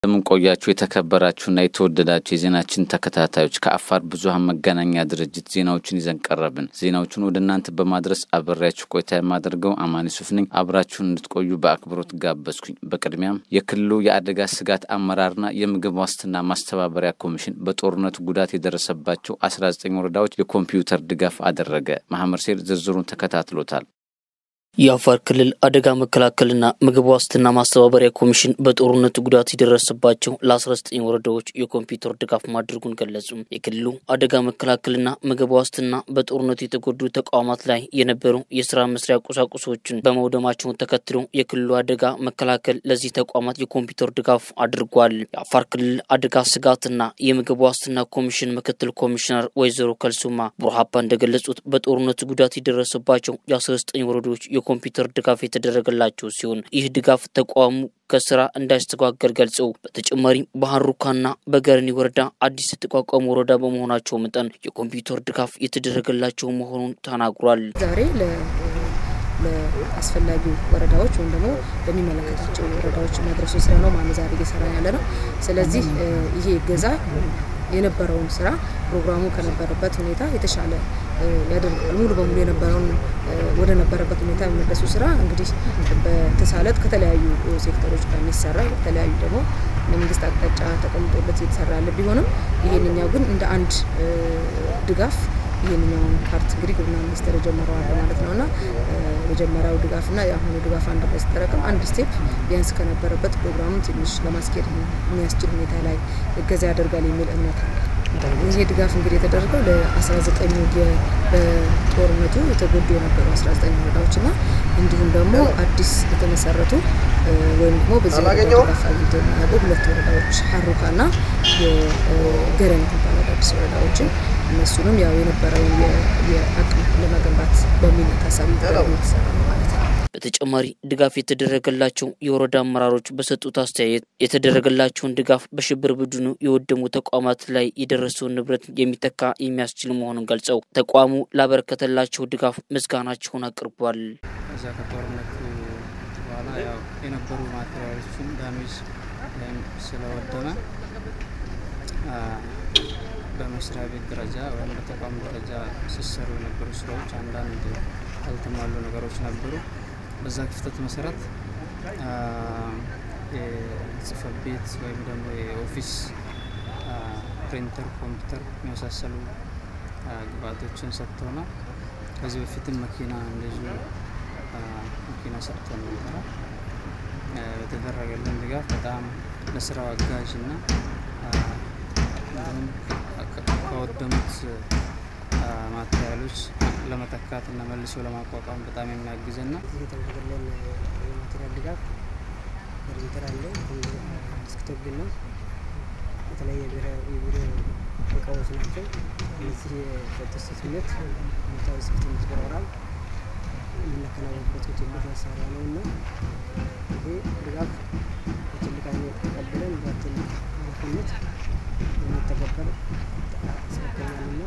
እንደምን ቆያችሁ የተከበራችሁና የተወደዳችሁ የዜናችን ተከታታዮች ከአፋር ብዙኃን መገናኛ ድርጅት ዜናዎችን ይዘን ቀረብን። ዜናዎቹን ወደ እናንተ በማድረስ አበሬያችሁ ቆይታ የማደርገው አማን ሱፍ ነኝ። አብራችሁን እንድትቆዩ በአክብሮት ጋበዝኩኝ። በቅድሚያም የክልሉ የአደጋ ስጋት አመራርና የምግብ ዋስትና ማስተባበሪያ ኮሚሽን በጦርነቱ ጉዳት የደረሰባቸው 19 ወረዳዎች የኮምፒውተር ድጋፍ አደረገ። ማህመድ ሴር ዝርዝሩን ተከታትሎታል። የአፋር ክልል አደጋ መከላከልና ምግብ ዋስትና ማስተባበሪያ ኮሚሽን በጦርነቱ ጉዳት የደረሰባቸው ለ19 ወረዳዎች የኮምፒውተር ድጋፍ ማድረጉን ገለጹ። የክልሉ አደጋ መከላከልና ምግብ ዋስትና በጦርነቱ የተጎዱ ተቋማት ላይ የነበሩ የስራ መስሪያ ቁሳቁሶችን በመውደማቸውን ተከትሎ የክልሉ አደጋ መከላከል ለዚህ ተቋማት የኮምፒውተር ድጋፍ አድርጓል። የአፋር ክልል አደጋ ስጋትና የምግብ ዋስትና ኮሚሽን ምክትል ኮሚሽነር ወይዘሮ ከልሱማ ቡርሃባ እንደገለጹት በጦርነቱ ጉዳት የደረሰባቸው የ19 ወረዳዎች የኮምፒውተር ድጋፍ የተደረገላቸው ሲሆን ይህ ድጋፍ ተቋሙ ከስራ እንዳይስተጓገል ገልጸው በተጨማሪም በሀሩካና በገረኒ ወረዳ አዲስ የተቋቋሙ ወረዳ በመሆናቸው መጠን የኮምፒውተር ድጋፍ የተደረገላቸው መሆኑን ተናግሯል። ዛሬ ለአስፈላጊ ወረዳዎች ወይም ደግሞ ለሚመለከታቸው ወረዳዎች ማድረሱ ስራ ነው ማለት ዛሬ እየሰራ ያለ ነው። ስለዚህ ይሄ እገዛ የነበረውን ስራ ፕሮግራሙ ከነበረበት ሁኔታ የተሻለ ያደርገዋል። ሙሉ በሙሉ የነበረውን ወደ ነበረበት ሁኔታ የመለሱ ስራ እንግዲህ በተሳለጥ ከተለያዩ ሴክተሮች ጋር የሚሰራ የተለያዩ ደግሞ የመንግስት አቅጣጫ ተቀምጦበት እየተሰራ ያለ ቢሆንም ይሄንኛው ግን እንደ አንድ ድጋፍ ይህንኛውን ፓርት እንግዲህ ግብርና ሚኒስቴር የጀመረዋል ማለት ነው እና መጀመሪያው ድጋፍና የአሁኑ ድጋፍ አንድ ላይ ሲጠረቅም አንድ ስቴፕ ቢያንስ ከነበረበት ፕሮግራሙን ትንሽ ለማስኬድ የሚያስችል ሁኔታ ላይ እገዛ ያደርጋል የሚል እምነት አለ። ይሄ ድጋፍ እንግዲህ የተደረገው ለ19 በጦርነቱ የተጎዱ የነበሩ 19 ወረዳዎች እና እንዲሁም ደግሞ አዲስ የተመሰረቱ ወይም ደግሞ በዚህ ድጋፍ አግኝተው የሚያውቁ ሁለት ወረዳዎች ሀሩካና የገረን የሚባሉ አዳዲስ ወረዳዎችን እነሱንም ያው የነበረውን የአቅም ለመገንባት በሚል ታሳቢ የተሰራ ነው ማለት ነው። በተጨማሪ ድጋፍ የተደረገላቸው የወረዳ አመራሮች በሰጡት አስተያየት የተደረገላቸውን ድጋፍ በሽብር ቡድኑ የወደሙ ተቋማት ላይ የደረሰውን ንብረት የሚተካ የሚያስችል መሆኑን ገልጸው ተቋሙ ላበረከተላቸው ድጋፍ ምስጋናቸውን አቅርቧል። እዛ ከጦርነቱ በኋላ ያው የነበሩ ማቴሪያሎችን ዳሜጅ ወይም ስለወደመ በመስሪያ ቤት ደረጃ ወይም በተቋም ደረጃ ሲሰሩ የነበሩ ስራዎች አንዳንድ ያልተሟሉ ነገሮች ነበሩ። በዛ ክፍተት መሰረት የጽህፈት ቤት ወይም ደግሞ የኦፊስ ፕሪንተር፣ ኮምፒውተር የመሳሰሉ ግብአቶችን ሰጥተውናል። ከዚህ በፊትም መኪና እንደዚሁ መኪና ሰጥተን ነበረ። በተደረገልን ድጋፍ በጣም ለስራው አጋዥ እና እንዲሁም ከወደሙት ማቴሪያሎች ለመተካት እና መልሶ ለማቋቋም በጣም የሚያግዝና የተደረገልን የማቴሪያል ድጋፍ ኮምፒውተር አለ፣ ዲስክቶፕ ነው፣ የተለያየ የቢሮ እቃዎች ናቸው። እነዚህ በተሰሱነት ቦታዊ ስፍትነት ፕሮግራም የምናከናወንበት ትልቅ መሳሪያ ነው እና ይሄ ድጋፍ በትልቅ አይነት ተቀብለን በትልቅ ኃላፊነት የሚተገበር ያስረከኛልና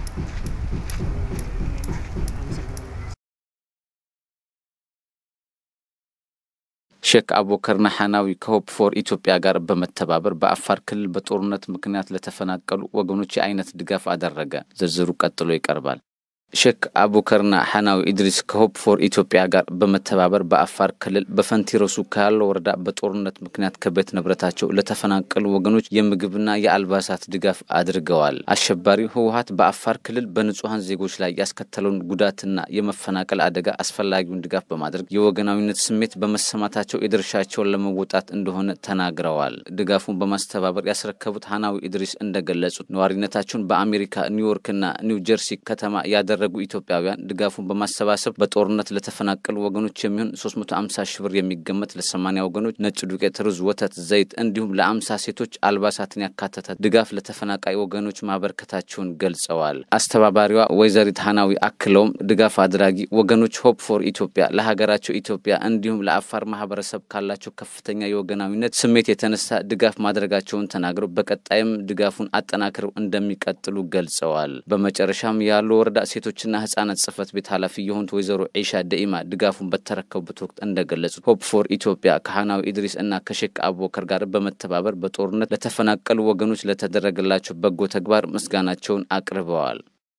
ሼክ አቡበከርና ሐናዊ ከሆፕ ፎር ኢትዮጵያ ጋር በመተባበር በአፋር ክልል በጦርነት ምክንያት ለተፈናቀሉ ወገኖች የአይነት ድጋፍ አደረገ። ዝርዝሩ ቀጥሎ ይቀርባል። ሼክ አቡከርና ሐናዊ ኢድሪስ ከሆፕ ፎር ኢትዮጵያ ጋር በመተባበር በአፋር ክልል በፈንቲ ረሱ ካለው ወረዳ በጦርነት ምክንያት ከቤት ንብረታቸው ለተፈናቀሉ ወገኖች የምግብና የአልባሳት ድጋፍ አድርገዋል። አሸባሪው ህወሀት በአፋር ክልል በንጹሐን ዜጎች ላይ ያስከተለውን ጉዳትና የመፈናቀል አደጋ አስፈላጊውን ድጋፍ በማድረግ የወገናዊነት ስሜት በመሰማታቸው የድርሻቸውን ለመወጣት እንደሆነ ተናግረዋል። ድጋፉን በማስተባበር ያስረከቡት ሐናዊ ኢድሪስ እንደገለጹት ነዋሪነታቸውን በአሜሪካ ኒውዮርክና ኒው ጀርሲ ከተማ ያደረ ያደረጉ ኢትዮጵያውያን ድጋፉን በማሰባሰብ በጦርነት ለተፈናቀሉ ወገኖች የሚሆን 350 ሺህ ብር የሚገመት ለ80 ወገኖች ነጭ ዱቄት፣ ሩዝ፣ ወተት፣ ዘይት እንዲሁም ለአምሳ ሴቶች አልባሳትን ያካተተ ድጋፍ ለተፈናቃይ ወገኖች ማበርከታቸውን ገልጸዋል። አስተባባሪዋ ወይዘሪት ሀናዊ አክለውም ድጋፍ አድራጊ ወገኖች ሆፕ ፎር ኢትዮጵያ ለሀገራቸው ኢትዮጵያ እንዲሁም ለአፋር ማህበረሰብ ካላቸው ከፍተኛ የወገናዊነት ስሜት የተነሳ ድጋፍ ማድረጋቸውን ተናግረው በቀጣይም ድጋፉን አጠናክረው እንደሚቀጥሉ ገልጸዋል። በመጨረሻም ያሉ ወረዳ ሴቶች የሴቶችና ህጻናት ጽህፈት ቤት ኃላፊ የሆኑት ወይዘሮ ዒሻ ደኢማ ድጋፉን በተረከቡበት ወቅት እንደገለጹት ሆፕ ፎር ኢትዮጵያ ከሀናዊ ኢድሪስ እና ከሼክ አቡበከር ጋር በመተባበር በጦርነት ለተፈናቀሉ ወገኖች ለተደረገላቸው በጎ ተግባር ምስጋናቸውን አቅርበዋል።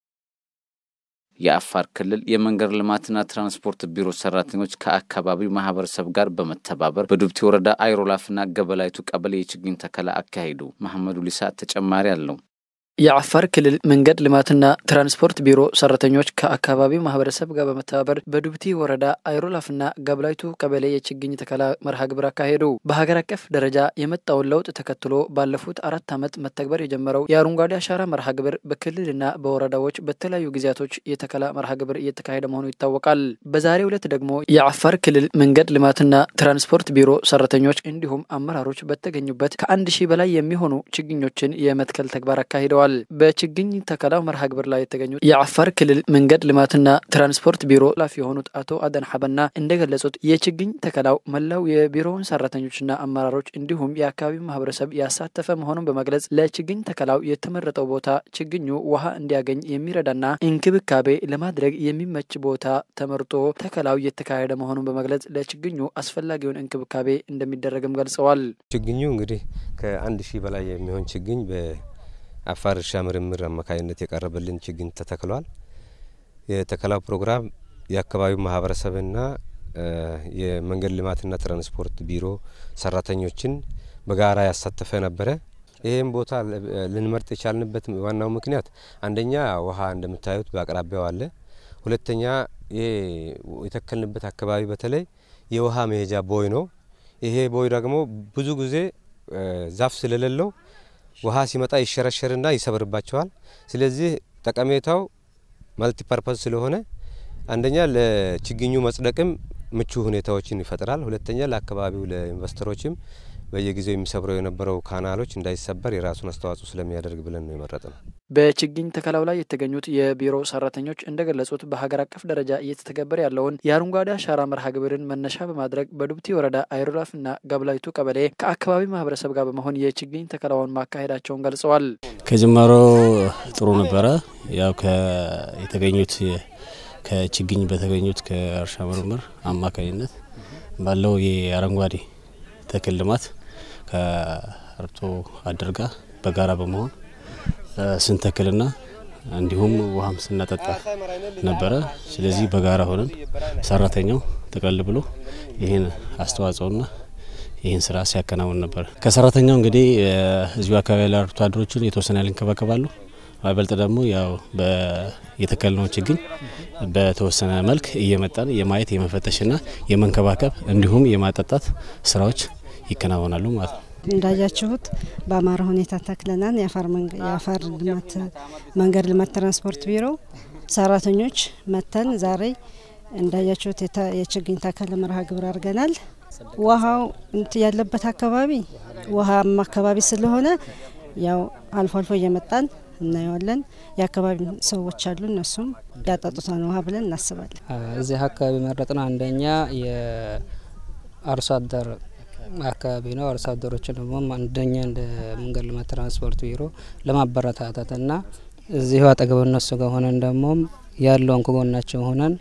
የአፋር ክልል የመንገድ ልማትና ትራንስፖርት ቢሮ ሰራተኞች ከአካባቢው ማህበረሰብ ጋር በመተባበር በዱብቲ ወረዳ አይሮላፍና ገበላይቱ ቀበሌ የችግኝ ተከላ አካሄዱ። መሐመዱ ሊሳ ተጨማሪ አለው። የአፋር ክልል መንገድ ልማትና ትራንስፖርት ቢሮ ሰራተኞች ከአካባቢው ማህበረሰብ ጋር በመተባበር በዱብቲ ወረዳ አይሮላፍና ጋብላይቱ ቀበሌ የችግኝ ተከላ መርሃ ግብር አካሄዱ። በሀገር አቀፍ ደረጃ የመጣውን ለውጥ ተከትሎ ባለፉት አራት ዓመት መተግበር የጀመረው የአረንጓዴ አሻራ መርሃ ግብር በክልልና በወረዳዎች በተለያዩ ጊዜያቶች የተከላ መርሃ ግብር እየተካሄደ መሆኑ ይታወቃል። በዛሬው ዕለት ደግሞ የአፋር ክልል መንገድ ልማትና ትራንስፖርት ቢሮ ሰራተኞች እንዲሁም አመራሮች በተገኙበት ከአንድ ሺህ በላይ የሚሆኑ ችግኞችን የመትከል ተግባር አካሂደዋል። በችግኝ ተከላው መርሃ ግብር ላይ የተገኙት የአፋር ክልል መንገድ ልማትና ትራንስፖርት ቢሮ ኃላፊ የሆኑት አቶ አደን ሐበና እንደገለጹት የችግኝ ተከላው መላው የቢሮውን ሰራተኞችና አመራሮች እንዲሁም የአካባቢው ማህበረሰብ ያሳተፈ መሆኑን በመግለጽ ለችግኝ ተከላው የተመረጠው ቦታ ችግኙ ውሃ እንዲያገኝ የሚረዳና እንክብካቤ ለማድረግ የሚመች ቦታ ተመርጦ ተከላው እየተካሄደ መሆኑን በመግለጽ ለችግኙ አስፈላጊውን እንክብካቤ እንደሚደረግም ገልጸዋል። ችግኙ እንግዲህ ከአንድ ሺህ በላይ የሚሆን ችግኝ አፋር እርሻ ምርምር አማካኝነት የቀረበልን ችግኝ ተተክሏል። የተከላው ፕሮግራም የአካባቢው ማህበረሰብና የመንገድ ልማትና ትራንስፖርት ቢሮ ሰራተኞችን በጋራ ያሳተፈ ነበረ። ይህም ቦታ ልንመርጥ የቻልንበት ዋናው ምክንያት አንደኛ ውሃ እንደምታዩት በአቅራቢያው አለ። ሁለተኛ ይሄ የተከልንበት አካባቢ በተለይ የውሃ መሄጃ ቦይ ነው። ይሄ ቦይ ደግሞ ብዙ ጊዜ ዛፍ ስለሌለው ውሃ ሲመጣ ይሸረሸርና ይሰብርባቸዋል። ስለዚህ ጠቀሜታው ማልቲፐርፐዝ ስለሆነ አንደኛ ለችግኙ መጽደቅም ምቹ ሁኔታዎችን ይፈጥራል። ሁለተኛ ለአካባቢው ለኢንቨስተሮችም በየጊዜው የሚሰብረው የነበረው ካናሎች እንዳይሰበር የራሱን አስተዋጽኦ ስለሚያደርግ ብለን ነው የመረጥ ነው። በችግኝ ተከላው ላይ የተገኙት የቢሮ ሰራተኞች እንደገለጹት በሀገር አቀፍ ደረጃ እየተተገበረ ያለውን የአረንጓዴ አሻራ መርሃ ግብርን መነሻ በማድረግ በዱብቲ ወረዳ አይሮላፍና ጋብላይቱ ቀበሌ ከአካባቢ ማህበረሰብ ጋር በመሆን የችግኝ ተከላውን ማካሄዳቸውን ገልጸዋል። ከጅማሮ ጥሩ ነበረ። ያው የተገኙት ከችግኝ በተገኙት ከእርሻ ምርምር አማካኝነት ባለው የአረንጓዴ ተክል ልማት ከአርብቶ አደር ጋር በጋራ በመሆን ስንተክልና እንዲሁም ውሃም ስናጠጣ ነበረ። ስለዚህ በጋራ ሆነን ሰራተኛው ጠቅለል ብሎ ይህን አስተዋጽኦና ይህን ስራ ሲያከናውን ነበር። ከሰራተኛው እንግዲህ እዚሁ አካባቢ ያለ አርብቶ አደሮችን የተወሰነ ያህል ይንከባከባሉ። በይበልጥ ደግሞ ያው የተከልነው ችግኝ በተወሰነ መልክ እየመጣን የማየት የመፈተሽና የመንከባከብ እንዲሁም የማጠጣት ስራዎች ይከናወናሉ ማለት ነው። እንዳያችሁት በአማረ ሁኔታ ተክለናል። የአፋር ልማት መንገድ ልማት ትራንስፖርት ቢሮ ሰራተኞች መተን ዛሬ እንዳያችሁት የችግኝ ተከል መርሃ ግብር አድርገናል። ውሃው ያለበት አካባቢ ውሃማ አካባቢ ስለሆነ ያው አልፎ አልፎ እየመጣን እናየዋለን። የአካባቢ ሰዎች አሉ፣ እነሱም ያጠጡታን ውሃ ብለን እናስባለን። እዚህ አካባቢ መረጥ ነው። አንደኛ የአርሶ አደር አካባቢ ነው። አርሶ አደሮችን ደግሞ አንደኛ እንደ መንገድ ልማት ትራንስፖርት ቢሮ ለማበረታታት እና እዚሁ አጠገብ እነሱ ጋር ሆነን ደግሞ ያለውን ከጎናቸው ሆነን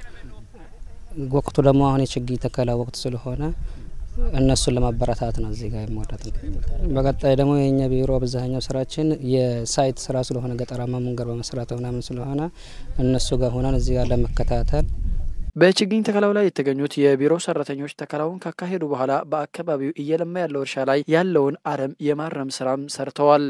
ወቅቱ ደግሞ አሁን የችግኝ ተከላ ወቅት ስለሆነ እነሱን ለማበረታት ነው እዚህ ጋር የመወዳት ነው። በቀጣይ ደግሞ የእኛ ቢሮ አብዛኛው ስራችን የሳይት ስራ ስለሆነ ገጠራማ መንገድ በመስራት ምናምን ስለሆነ እነሱ ጋር ሆነን እዚህ ጋር ለመከታተል በችግኝ ተከላው ላይ የተገኙት የቢሮ ሰራተኞች ተከላውን ካካሄዱ በኋላ በአካባቢው እየለማ ያለው እርሻ ላይ ያለውን አረም የማረም ስራም ሰርተዋል።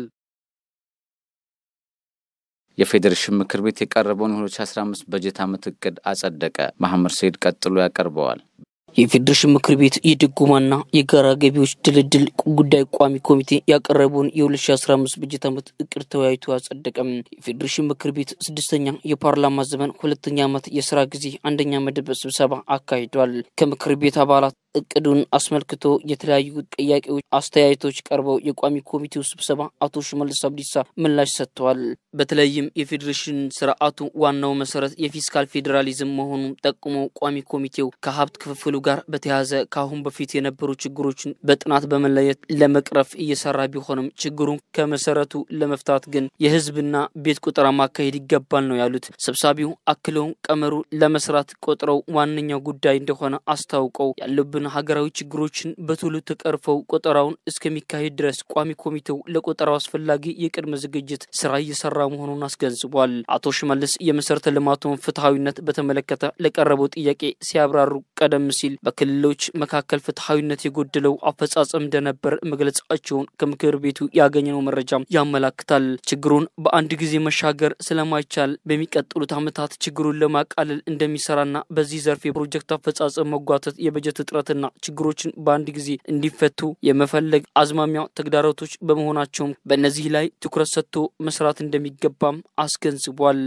የፌዴሬሽን ምክር ቤት የቀረበውን የ2015 በጀት ዓመት እቅድ አጸደቀ። መሐመድ ሰይድ ቀጥሎ ያቀርበዋል። የፌዴሬሽን ምክር ቤት የድጎማና የጋራ ገቢዎች ድልድል ጉዳይ ቋሚ ኮሚቴ ያቀረበውን የ2015 በጀት ዓመት እቅድ ተወያይቶ አጸደቀም። የፌዴሬሽን ምክር ቤት ስድስተኛ የፓርላማ ዘመን ሁለተኛ ዓመት የስራ ጊዜ አንደኛ መደብ ስብሰባ አካሂዷል። ከምክር ቤት አባላት እቅዱን አስመልክቶ የተለያዩ ጥያቄዎች፣ አስተያየቶች ቀርበው የቋሚ ኮሚቴው ስብሰባ አቶ ሽመልስ አብዲሳ ምላሽ ሰጥተዋል። በተለይም የፌዴሬሽን ስርዓቱ ዋናው መሰረት የፊስካል ፌዴራሊዝም መሆኑን ጠቁመው ቋሚ ኮሚቴው ከሀብት ክፍፍሉ ጋር በተያያዘ ከአሁን በፊት የነበሩ ችግሮችን በጥናት በመለየት ለመቅረፍ እየሰራ ቢሆንም ችግሩን ከመሰረቱ ለመፍታት ግን የህዝብና ቤት ቆጠራ ማካሄድ ይገባል ነው ያሉት ሰብሳቢው። አክለውም ቀመሩ ለመስራት ቆጥረው ዋነኛው ጉዳይ እንደሆነ አስታውቀው ያሉብን ሀገራዊ ችግሮችን በቶሎ ተቀርፈው ቆጠራውን እስከሚካሄድ ድረስ ቋሚ ኮሚቴው ለቆጠራው አስፈላጊ የቅድመ ዝግጅት ስራ እየሰራ መሆኑን አስገንዝቧል። አቶ ሽመልስ የመሰረተ ልማቱን ፍትሐዊነት በተመለከተ ለቀረበው ጥያቄ ሲያብራሩ ቀደም ሲል በክልሎች መካከል ፍትሐዊነት የጎደለው አፈጻጸም እንደነበር መግለጻቸውን ከምክር ቤቱ ያገኘነው መረጃም ያመላክታል። ችግሩን በአንድ ጊዜ መሻገር ስለማይቻል በሚቀጥሉት ዓመታት ችግሩን ለማቃለል እንደሚሰራና በዚህ ዘርፍ የፕሮጀክት አፈጻጸም መጓተት፣ የበጀት እጥረትና ችግሮችን በአንድ ጊዜ እንዲፈቱ የመፈለግ አዝማሚያ ተግዳሮቶች በመሆናቸውም በእነዚህ ላይ ትኩረት ሰጥቶ መስራት እንደሚገባም አስገንዝቧል።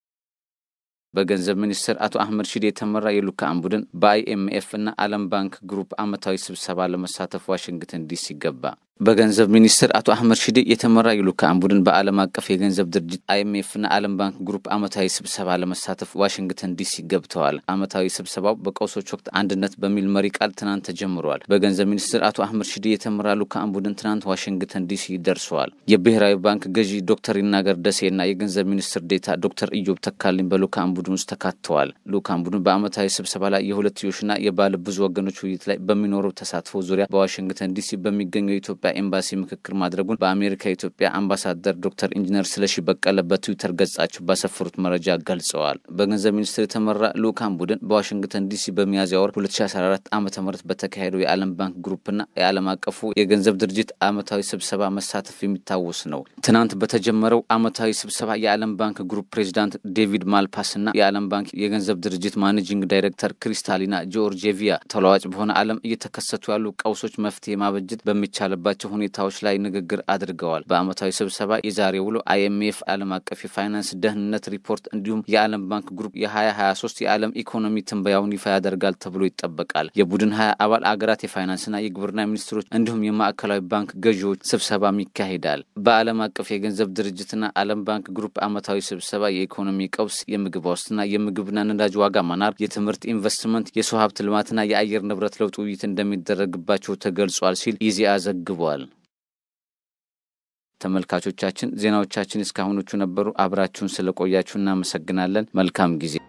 በገንዘብ ሚኒስትር አቶ አህመድ ሺዴ የተመራ የልዑካን ቡድን በአይኤምኤፍ እና ዓለም ባንክ ግሩፕ ዓመታዊ ስብሰባ ለመሳተፍ ዋሽንግተን ዲሲ ገባ። በገንዘብ ሚኒስትር አቶ አህመድ ሺዴ የተመራ የልዑካን ቡድን በዓለም አቀፍ የገንዘብ ድርጅት አይኤምኤፍ እና ዓለም ባንክ ግሩፕ ዓመታዊ ስብሰባ ለመሳተፍ ዋሽንግተን ዲሲ ገብተዋል። ዓመታዊ ስብሰባው በቀውሶች ወቅት አንድነት በሚል መሪ ቃል ትናንት ተጀምረዋል። በገንዘብ ሚኒስትር አቶ አህመድ ሺዴ የተመራ ልዑካን ቡድን ትናንት ዋሽንግተን ዲሲ ደርሰዋል። የብሔራዊ ባንክ ገዢ ዶክተር ይናገር ደሴ እና የገንዘብ ሚኒስትር ዴታ ዶክተር ኢዮብ ተካልኝ በልዑካን ቡድን ውስጥ ተካተዋል። ልዑካን ቡድን በዓመታዊ ስብሰባ ላይ የሁለትዮሽና የባለ ብዙ ወገኖች ውይይት ላይ በሚኖረው ተሳትፎ ዙሪያ በዋሽንግተን ዲሲ በሚገኘው የኢትዮጵያ ኤምባሲ ምክክር ማድረጉን በአሜሪካ የኢትዮጵያ አምባሳደር ዶክተር ኢንጂነር ስለሺ በቀለ በትዊተር ገጻቸው ባሰፈሩት መረጃ ገልጸዋል። በገንዘብ ሚኒስትር የተመራ ልዑካን ቡድን በዋሽንግተን ዲሲ በሚያዝያ ወር 2014 ዓ ም በተካሄደው የዓለም ባንክ ግሩፕና የዓለም አቀፉ የገንዘብ ድርጅት ዓመታዊ ስብሰባ መሳተፍ የሚታወስ ነው። ትናንት በተጀመረው ዓመታዊ ስብሰባ የዓለም ባንክ ግሩፕ ፕሬዚዳንት ዴቪድ ማልፓስና የዓለም ባንክ የገንዘብ ድርጅት ማኔጂንግ ዳይሬክተር ክሪስታሊና ጆርጄቪያ ተለዋጭ በሆነ ዓለም እየተከሰቱ ያሉ ቀውሶች መፍትሄ ማበጀት በሚቻልባቸው ሁኔታዎች ላይ ንግግር አድርገዋል። በዓመታዊ ስብሰባ የዛሬ ውሎ አይኤምኤፍ ዓለም አቀፍ የፋይናንስ ደህንነት ሪፖርት እንዲሁም የዓለም ባንክ ግሩፕ የ2023 የዓለም ኢኮኖሚ ትንበያውን ይፋ ያደርጋል ተብሎ ይጠበቃል። የቡድን ሀያ አባል አገራት የፋይናንስና የግብርና ሚኒስትሮች እንዲሁም የማዕከላዊ ባንክ ገዢዎች ስብሰባም ይካሄዳል። በዓለም አቀፍ የገንዘብ ድርጅትና ዓለም ባንክ ግሩፕ ዓመታዊ ስብሰባ የኢኮኖሚ ቀውስ፣ የምግብ ዋስትና፣ የምግብና ነዳጅ ዋጋ መናር፣ የትምህርት ኢንቨስትመንት፣ የሰው ሀብት ልማትና የአየር ንብረት ለውጥ ውይይት እንደሚደረግባቸው ተገልጿል ሲል ኢዜአ ዘግቧል። ተመልካቾቻችን ዜናዎቻችን እስካሁኖቹ ነበሩ። አብራችሁን ስለቆያችሁ እናመሰግናለን። መልካም ጊዜ